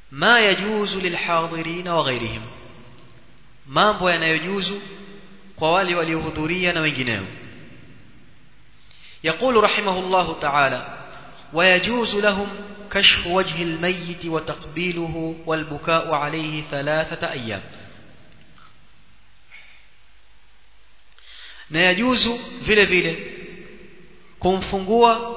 ma yajuzu lilhadirin wa ghairihim mambo yanayojuzu kwa wale waliohudhuria na wengineo يقول رحمه الله تعالى ويجوز لهم كشف وجه الميت وتقبيله والبكاء عليه ثلاثة أيام na yajuzu vile vile kumfungua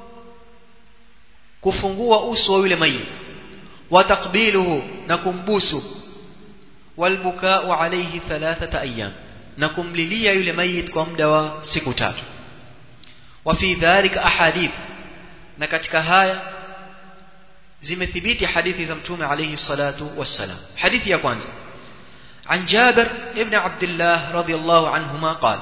kufungua uso wa yule mayit wa takbiluhu na kumbusu walbukau alayhi thalathata ayyam na kumlilia yule mayit kwa muda wa siku tatu wa fi dhalika ahadith na katika haya zimethibiti hadithi za mtume alayhi salatu wassalam hadithi ya kwanza عن جابر ابن عبد الله رضي الله عنهما قال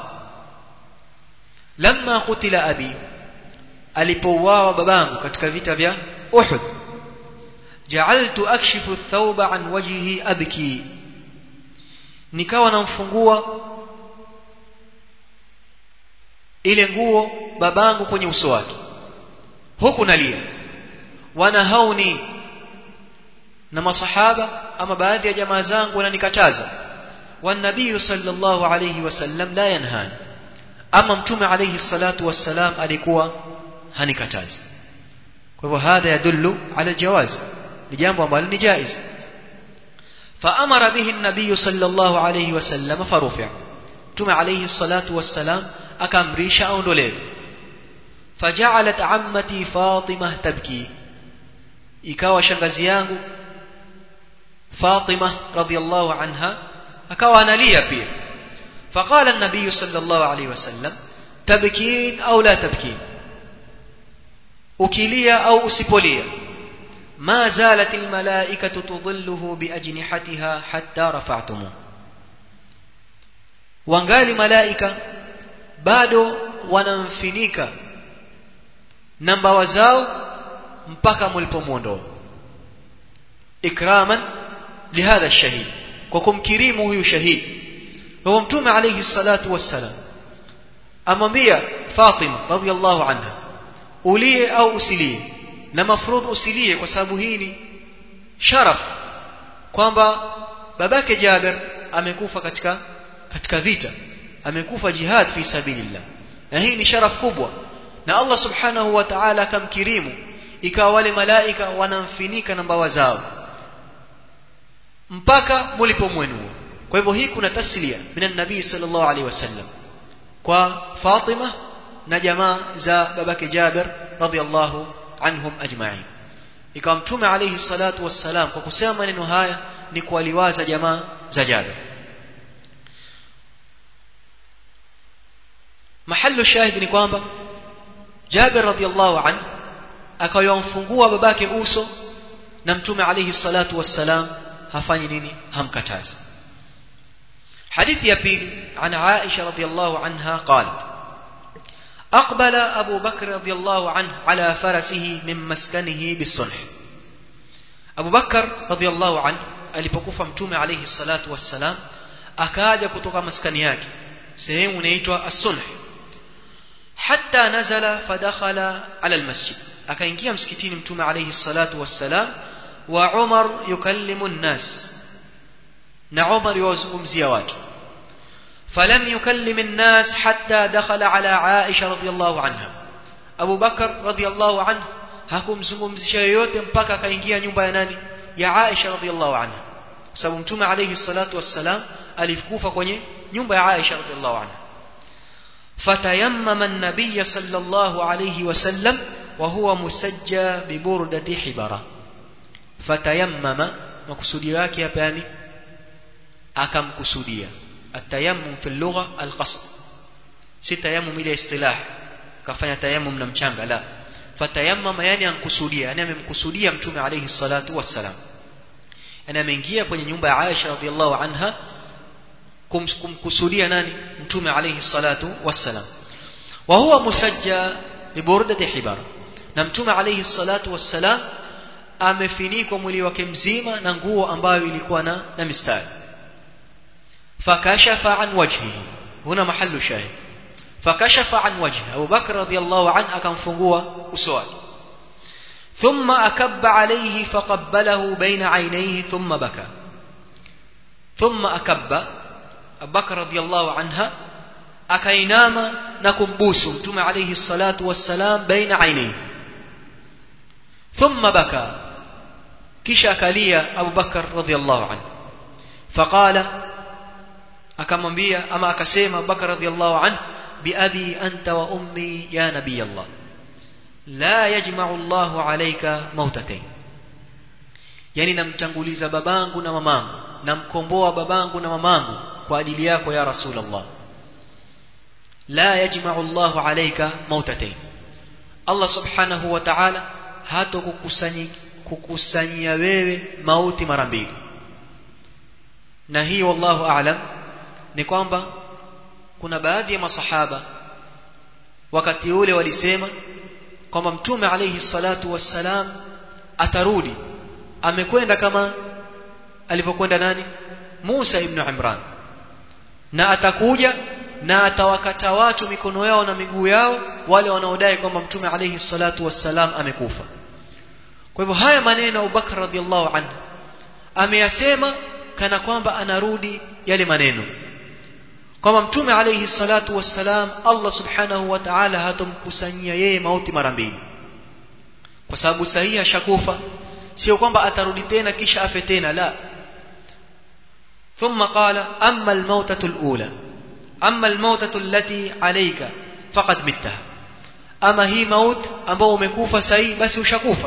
لما قتل أبي alipouawa babangu katika vita vya Uhud ja'altu akshifu thawba an wajhihi abki nikawa namfungua ile nguo babangu kwenye uso wake huku nalia wanahauni na masahaba ama baadhi ya jamaa zangu wananikataza والنبي صلى الله عليه وسلم لا ينهاني ama mtume alayhi salatu wassalam alikuwa hanikatazi kwa hivyo hadha yadullu ala jawaz ni jambo ambalo ni jaiz فأمر به النبي صلى الله عليه وسلم فرفع متوم عليه الصلاة والسلام أكمريش أو نوليو فجعلت عمتي فاطمة تبكي ikawa shangazi yangu Fatima radhiallahu anha akawa analia pia فقال النبي صلى الله عليه وسلم تبكين أو لا تبكين أكليا أو أسبوليا ما زالت الملائكة تظله بأجنحتها حتى رفعتموه wangali malaika bado wanamfinika na mbawa zao mpaka mlipomwondoa ikraman lihadha shahid kwa kumkirimu huyu shahidi kwa mtume alayhi salatu wassalam amwambia Fatima radhiallahu anha ulie au usilie na mafrudh usilie kwa sababu hii ni sharaf kwamba babake Jabir amekufa katika katika vita amekufa jihad fi sabilillah na hii ni sharaf kubwa na Allah subhanahu wa ta'ala akamkirimu ikawa wale malaika wanamfinika na mbawa zao mpaka mulipomwenua kwa hivyo hii kuna taslia minan nabii sallallahu alaihi wasallam kwa Fatima na jamaa za babake Jabir radhiallahu anhum ajma'in ikawa mtume alayhi salatu wassalam kwa kusema maneno haya ni kuwaliwaza jamaa za Jabir mahallu shahid ni kwamba Jabir radhiallahu anhu akayomfungua babake uso na mtume alayhi salatu wassalam hafanyi nini hamkatazi حديث يبيل عن عائشة رضي الله عنها قالت أقبل أبو بكر رضي الله عنه على فرسه من مسكنه بالصلح أبو بكر رضي الله عنه alipokufa mtume alayhi salatu wassalam akaja kutoka maskani yake sehemu inaitwa as-sulh hatta nazala fadakhala ala al-masjid akaingia msikitini mtume alayhi salatu wassalam wa Umar yukallimu an-nas na Umar yuwazungumzia watu falam yukallim an-nas hatta dakhala ala Aisha radhiyallahu anha Abu Bakar radhiyallahu anhu hakumzungumzisha yoyote mpaka akaingia nyumba ya nani ya Aisha radhiyallahu anha sababu mtume alayhi salatu wassalam alikufa kwenye nyumba ya Aisha radhiyallahu anha fatayammama an-nabiy sallallahu alayhi wasallam wa huwa musajja bi burdati hibara fatayammama makusudi yake hapa yani akamkusudia atayammum fi lugha alqasd si tayammum ile istilah kafanya tayammum na mchanga la fatayammama yani ankusudia yani amemkusudia mtume alayhi salatu wassalam yani ameingia kwenye nyumba ya Aisha radhiallahu anha kumkusudia nani mtume alayhi salatu wassalam wa huwa musajja bi burdati hibara na mtume alayhi salatu wassalam amefinikwa mwili wake mzima na nguo ambayo ilikuwa na na mistari فكشف عن وجهه هنا محل شاهد فكشف عن وجهه أبو بكر رضي الله عنه أكم فنقوة أسوال ثم أكب عليه فقبله بين عينيه ثم بكى ثم أكب أبو بكر رضي الله عنها akainama na kumbusu mtume alayhi salatu wassalam baina ainihi thumma baka kisha akalia Abu Bakar radhiallahu anhu faqala akamwambia ama akasema Abu Bakar radhiallahu anhu biabi anta wa ummi ya nabiy Allah la yajma'u Allahu alayka mautatayn yani namtanguliza babangu na mamangu namkomboa babangu na mamangu kwa ajili yako ya rasulullah la yajma'u Allahu alayka mautatayn Allah subhanahu wa ta'ala hatokukusanyi kukusanyia wewe mauti mara mbili na hii wallahu a'lam ni kwamba kuna baadhi ya masahaba wakati ule walisema kwamba mtume alayhi salatu wassalam atarudi amekwenda kama alivyokwenda nani Musa ibn Imran na atakuja na atawakata watu mikono yao na miguu yao wale wanaodai kwamba mtume alayhi salatu wassalam amekufa kwa hivyo haya maneno Abubakar radhiallahu anhu ameyasema kana kwamba anarudi yale maneno kwamba mtume alayhi salatu wassalam Allah subhanahu wa ta'ala hatomkusanyia yeye mauti mara mbili kwa sababu sahihi ashakufa sio kwamba atarudi tena kisha afe tena la ثم قال أما الموتة الأولى أما الموتة التي عليك فقد متها أما هي موت ambao umekufa sahi basi ushakufa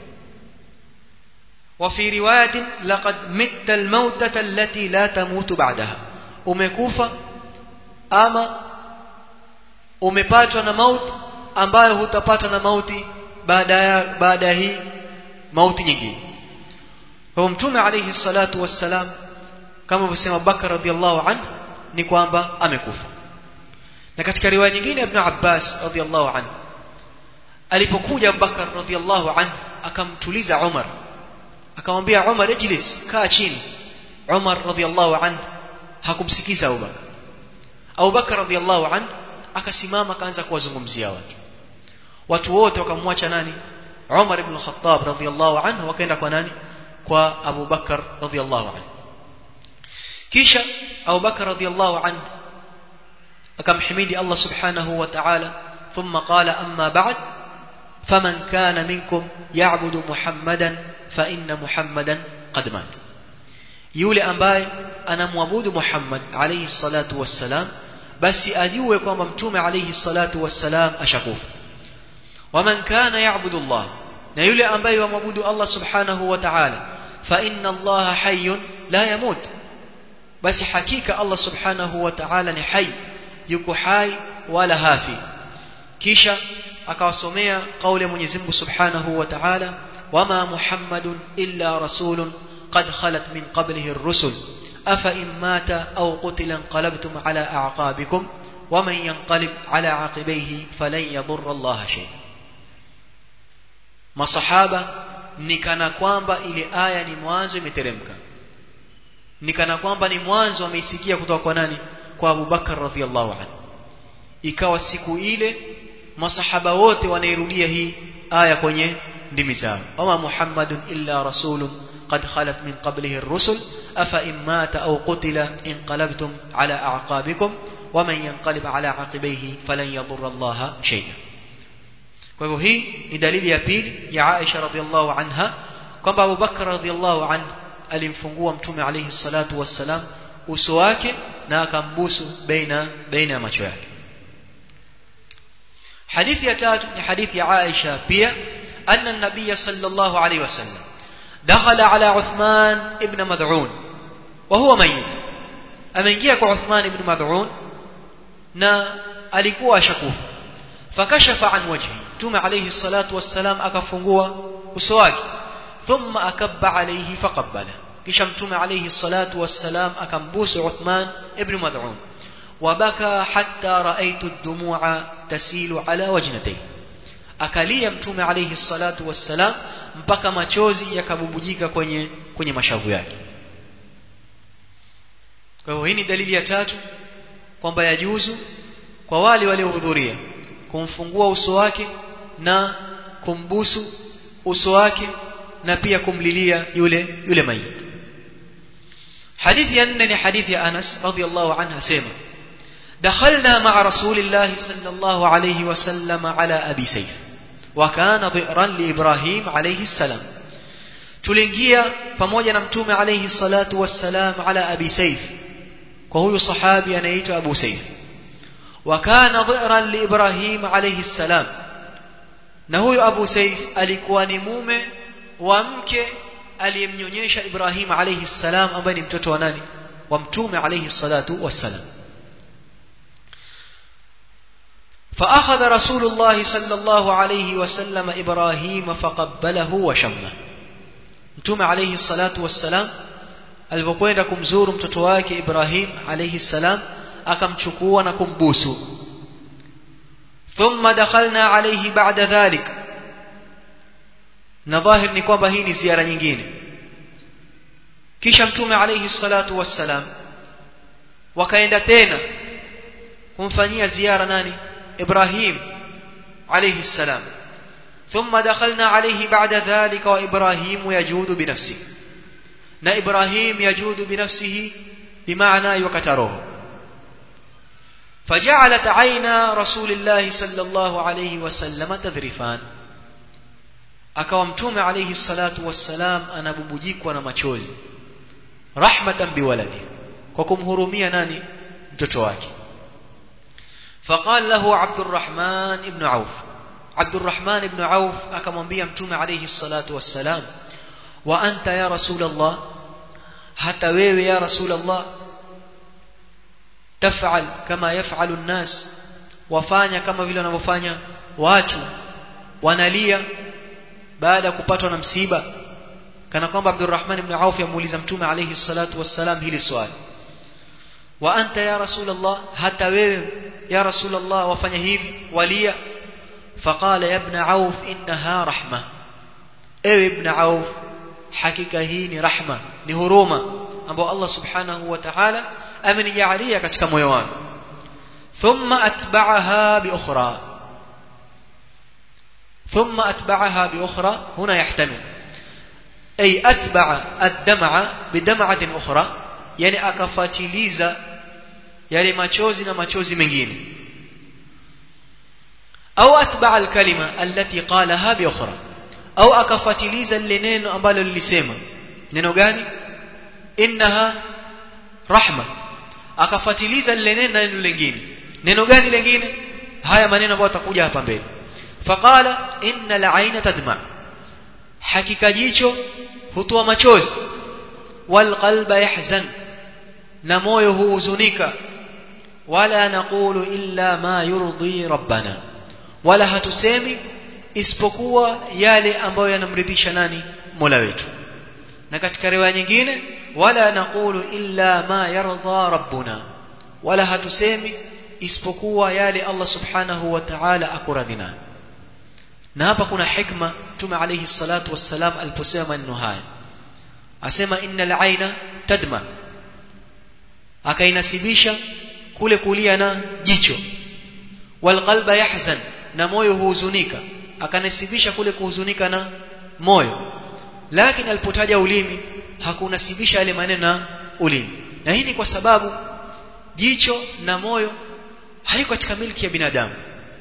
وفي رواية لقد مت الموتة التي لا تموت بعدها umekufa ama umepatwa na mauti ambayo hutapata na mauti baada ya baada ya hii mauti nyingine kwa mtume alayhi salatu wassalam kama alivyosema Abubakar radhiallahu anhu ni kwamba amekufa na katika riwaya nyingine Ibn Abbas radhiallahu anhu alipokuja Abubakar radhiallahu anhu akamtuliza Umar akamwambia Umar ijlis kaa chini Umar radhiallahu anhu hakumsikiza Abubakar Abubakar radhiallahu anhu akasimama akaanza kuwazungumzia watu watu wote wakamwacha nani Umar ibn Khattab radhiallahu anhu wakaenda kwa nani kwa Abu Bakar radhiallahu anhu kisha Abu Bakar radhiallahu anhu akamhimidi Allah subhanahu wa ta'ala thumma qala amma ba'd faman kana minkum ya'budu Muhammadan fa inna Muhammadan qad mat yule ambaye anamwabudu Muhammad alayhi salatu wassalam basi ajue kwamba mtume alayhi salatu wassalam ashakufa waman kana ya'budu Allah na yule ambaye yamwabudu Allah subhanahu wa ta'ala fa inna Allah hayyun la yamut basi hakika Allah subhanahu wa ta'ala ni hai yuko hai wala hafi kisha akawasomea kauli ya Mwenyezi Mungu subhanahu wa ta'ala wama muhammadun illa rasulun qad khalat min qablihi ar-rusul afa in mata aw qutila inqalabtum ala a'qabikum waman yanqalib ala aqibayhi falan yadurra Allah shay'a masahaba ni kana kwamba ile aya ni mwanzo imeteremka ni kana kwamba ni mwanzo ameisikia kutoka kwa nani kwa Abu Bakar radhiallahu anhu ikawa siku ile masahaba wote wanairudia hii aya kwenye ndimi zao wama muhammadun illa rasulun qad khalat min qablihi ar-rusul afa in mata aw qutila inqalabtum ala a'qabikum waman yanqalib ala aqibayhi falan yadurra Allah shay'a kwa hivyo hii ni dalili ya pili ya Aisha radhiallahu anha kwamba Abu Bakar radhiallahu anhu alimfungua mtume alayhi salatu wassalam uso wake na akambusu baina baina ya macho yake hadithi ya tatu ni hadithi ya Aisha pia anna an-nabiy sallallahu alayhi wasallam dakhala ala Uthman ibn Mad'un wa huwa mayyit ameingia kwa Uthman ibn Mad'un na alikuwa ashakufa fakashafa an wajhi mtume alayhi salatu wassalam akafungua uso wake ثم أكب عليه فقبله kisha mtume alayhi salatu wassalam akambusu Uthman ibn Mad'un wabaka hatta raaitu ad-dumu'a tasilu ala wajnatayhi akalia mtume alayhi salatu wassalam mpaka machozi yakabubujika kwenye kwenye mashavu yake kwa hiyo hii ni dalili ya tatu kwamba yajuzu kwa wale waliohudhuria kumfungua uso wake na kumbusu uso wake na pia kumlilia yule yule mayit hadithi ya nne ni hadithi ya Anas radhiallahu anhu asema دخلنا مع رسول الله صلى الله عليه وسلم على أبي سيف وكان ضئرا لإبراهيم عليه السلام tuliingia pamoja na mtume alayhi salatu wassalam ala abi saif kwa huyu sahabi anaitwa abu saif wa kana dhi'ran li ibrahim alayhi salam na huyu abu saif alikuwa ni mume wa mke aliyemnyonyesha ibrahim alayhi salam ambaye ni mtoto wa nani wa mtume alayhi salatu wassalam فأخذ رسول الله صلى الله عليه وسلم إبراهيم فقبله وشمه mtume alayhi salatu wassalam alipokwenda kumzuru mtoto wake Ibrahim alayhi salam akamchukua na kumbusu thumma dakhalna alayhi ba'da dhalik na dhahir ni kwamba hii ni ziara nyingine kisha mtume alayhi salatu wassalam wakaenda tena kumfanyia ziara nani Ibrahim alayhi salam ثم دخلنا عليه بعد ذلك وإبراهيم يجود بنفسه نا إبراهيم يجود بنفسه بمعنى يكتره فجعلت عينا رسول الله صلى الله عليه وسلم تذرفان akawa mtume alayhi salatu wassalam anabubujikwa na machozi rahmatan biwaladi kwa kumhurumia nani mtoto wake faqala lahu abdurrahman ibn auf Abdurrahman ibn Auf akamwambia Mtume alayhi salatu wassalam wa anta ya Rasulullah hata wewe ya Rasulullah tafal kama yafalu nnas wafanya kama vile wanavyofanya watu wanalia baada ya kupatwa na msiba kana kwamba Abdurrahman ibn Auf yamuuliza Mtume alayhi salatu wassalam hili swali wa anta ya Rasulullah hata wewe ya Rasulullah wafanya hivi walia فقال يا ابن عوف إنها رحمة ايوه ابن عوف حقيقة هي رحمة ni huruma ambao Allah subhanahu wa ta'ala amenijalia katika moyo wangu thumma atba'aha bi ukhra thumma atba'aha bi ukhra huna yahtamil ay atba'a ad-dam'a bi dam'atin ukhra yani akafatiliza yale machozi na machozi mengine au atba'a al-kalima allati qalaha bi ukhra au akafatiliza lile neno ambalo lilisema neno gani innaha rahma akafatiliza lile neno na neno lingine neno gani lingine haya maneno ambayo atakuja hapa mbele faqala innal ayna tadma hakika jicho hutoa machozi wal qalba yahzan na moyo huhuzunika wala naqulu illa ma yurdi rabbana wala hatusemi isipokuwa yale ambayo yanamridhisha nani Mola wetu na katika riwaya nyingine wala naqulu illa ma yarda rabbuna wala hatusemi isipokuwa yale Allah subhanahu wa ta'ala akuradhina na hapa kuna hikma Mtume alayhi salatu wassalam aliposema maneno haya asema innal aina tadma akainasibisha kule kulia na jicho wal qalba yahzan na moyo huhuzunika akanasibisha kule kuhuzunika na moyo lakini alipotaja ulimi hakunasibisha yale maneno na ulimi na hii ni kwa sababu jicho na moyo haiko katika milki ya binadamu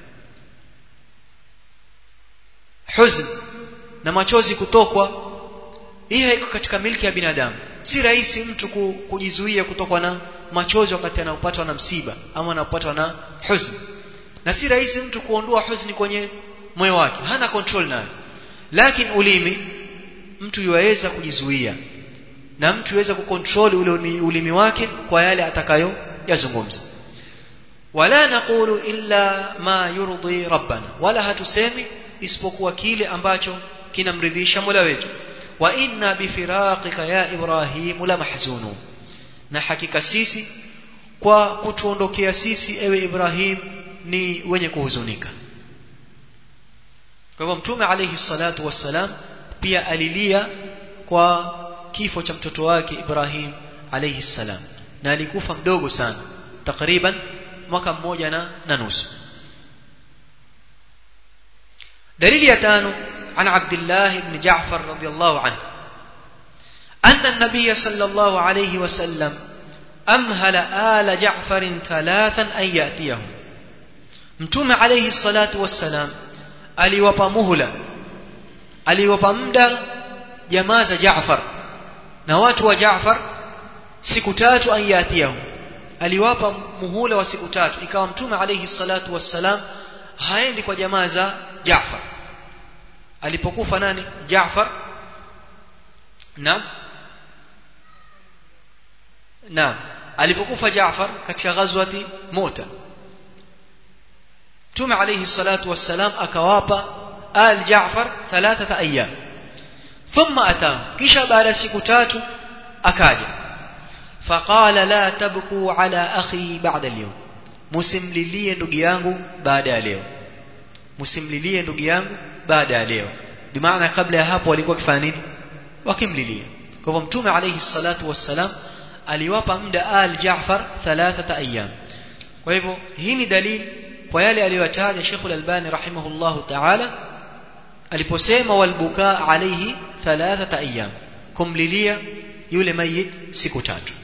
huzn na machozi kutokwa hii haiko katika milki ya binadamu si rahisi mtu kujizuia kutokwa na machozi wakati anapatwa na msiba ama anapatwa na huzn na si rahisi mtu kuondoa huzuni kwenye moyo wake hana control nayo lakini ulimi mtu yuweza kujizuia na mtu yuweza kucontrol ule ulimi wake kwa yale atakayo yazungumza wala naqulu illa ma yurdi rabbana wala hatusemi isipokuwa kile ambacho kinamridhisha Mola wetu wa inna bifiraqika ya Ibrahim la mahzunun na hakika sisi kwa kutuondokea sisi ewe Ibrahim ni wenye kuhuzunika kwa hivyo mtume alayhi salatu wassalam pia alilia kwa kifo cha mtoto wake Ibrahim alayhi salam na alikufa mdogo sana takriban mwaka mmoja na, na nusu dalili ya tano عن عبد الله بن جعفر رضي الله عنه أن النبي صلى الله عليه وسلم أمهل آل جعفر ثلاثا أن يأتيهم متوم عليه الصلاة والسلام aliwapa muhula aliwapa muda jamaa za Jaafar na watu wa Jaafar siku tatu an yatiyahum aliwapa muhula wa siku tatu ikawa mtume alayhi salatu wassalam haendi kwa jamaa za Jaafar alipokufa nani Jaafar na na alipokufa Jaafar katika ghazwati Mu'ta mtume alayhi salatu wassalam akawapa al Jaafar thalathata ayyam thumma atahum kisha baada siku tatu akaja faqala la tabku ala akhi ba'da al-yawm musimlilie ndugu yangu baada ya leo musimlilie ndugu yangu baada ya leo bimaana kabla ya hapo walikuwa wakifanya nini wakimlilia kwa hivyo mtume alayhi salatu wassalam aliwapa muda al Jaafar thalathata ayyam kwa hivyo hii ni dalili kwa yale aliyotaja Sheikh al-Albani rahimahullahu ta'ala aliposema walbuka alayhi thalathata ayyam kumlilia yule mayit siku tatu